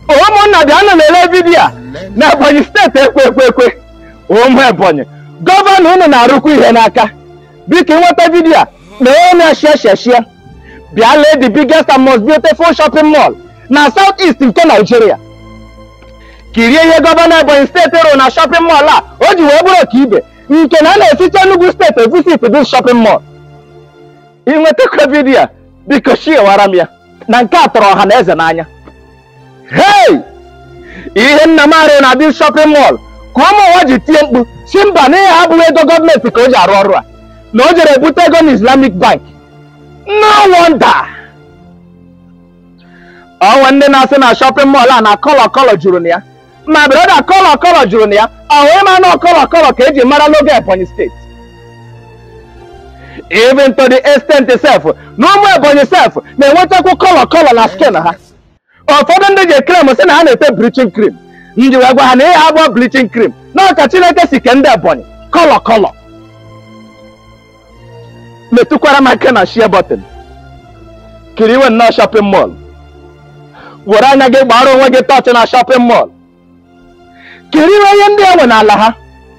ụmụnna bịa nụ lelee vidiyo a na ebonyi steeti ekwe ekwe ekwe ụmụ ebonyi gọvanọ unu na-arụkwa ihe n'aka biko ịnweta vidiyo a na onye shia shia shia bịa lee the biggest and most beautiful shopping mall na south east nke Nigeria kirie ihe gọvanọ ebonyi steeti rụrụ na shopping mall a o ji wee bụrụ ka ibe nke na a na-esite Enugu steeti evisit this shopping mall ịnwetakwa vidiyo a biko shiewara m ya na nke a tọrọ ọha na eze n'anya hey ihe nna m arụrụ na this shopping mall ka ụmụ ụwa ji tie mkpu si mba na ihe abụghị ego gọọmenti ka o ji arụ ọrụ a na o jere ebute ego na islamic bank no wonder ọnwa ndị na-asị na shopping mall a na kọlọ kọlọ juru na ya ma broda kọlọ kọlọ juru na ya ọ wee ma na kọlọ kọlọ ka eji mara n'oge ebonyi steeti even to the extent self na ụmụ ebonyi self na-enwetakwu kọlọ kọlọ na skin ha ụfọdụ ndị ji krem sị na ha na-ete bleaching cream nji wee gwa ha na ihe abụọ bleaching cream na ọka chineke si ke ndị ebonyi kọlọ kọlọ metụkwara m aka na share button kiriwe nnọọ shopping mall were anya gị gbara onwe gị tọchị na shopping mall kiriwe ihe ndị enwe n'ala ha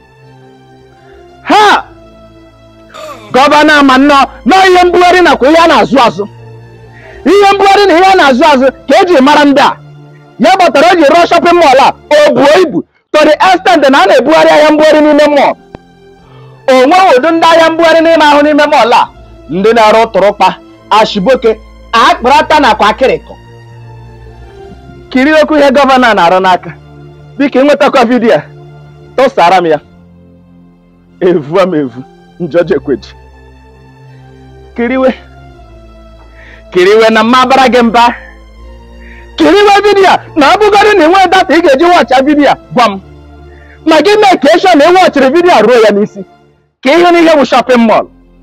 ha gọvanọ ama nnọọ nọọ ihe mbugharị nakwa ihe a na-azụ azụ ihe mbugharị na ihe a na-azụ azụ ka eji mara ndị a ya gbatara o ji rụọ shopping mall a o buo ibu to the extent na a na-ebugharị ahịa mbugharị n'ime mall onwe ụdị ndị ahịa mbugharị n'ime ahụ n'ime mall a ndị na-arụ tụrụkpa ashiboke akpụrata nakwa akịrịkọ kiri okwu ihe gọvanọ a na-arụ n'aka biko ịnwetakwa vidiyo a tụsara m ya evu m evu njọjekweji kiriwe kiriwe na mma bara gị mba kiriwe vidiyo a na ọ bụgodị na enweghị data ị ga-eji wọcha vidiyo a gwa m ma gị mee ka eshọ na ị wọchiri vidiyo a ruo ya n'isi ka ihe n'ihe bụ shopping mall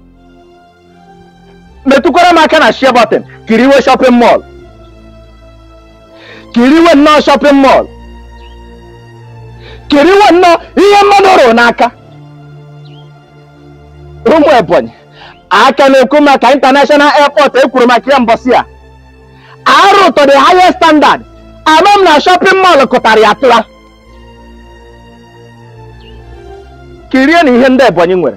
metụkwara m aka na share button kiriwe shopping mall kiriwe nnọọ shopping mall kiriwe nnọọ ihe mmadụ rụrụ n'aka ụmụ ebonyi aka na-ekwu maka international airport ekwuru maka ya mbọsị a arụ to the highest standard ama m na shopping mall kụtara ya tụra kirie na ihe ndị ebonyi nwere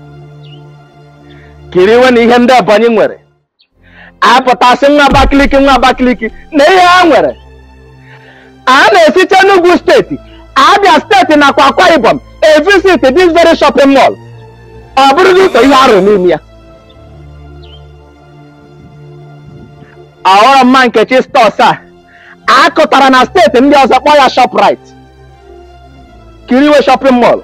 kiriwe na ihe ndị ebonyi nwere apụtasị nwa abakaliki nwa abakaliki na ihe ha nwere a na-esite n'ugwu steeti abia steeti nakwa akwa ibom evisit this very shopping mall ọ bụrụghị ụzọ ihe arụ n'ime ya ọghọrọ mma nkechi stọs a akụtara na steeti ndị ọzọ kpọọ ya shoprite kiriwe shopping mall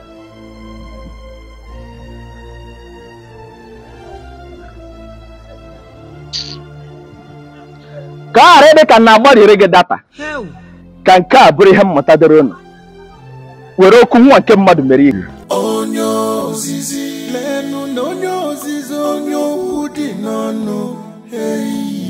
ka ọ ghara ịdị ka na agbariri gị data ka nke a bụrụ ihe mmụta dịrị unu were okwu nwa nke mmadụ mere ihe onye ozizi lenu na onye ozizi onye okwu dị n'ọnụ eyi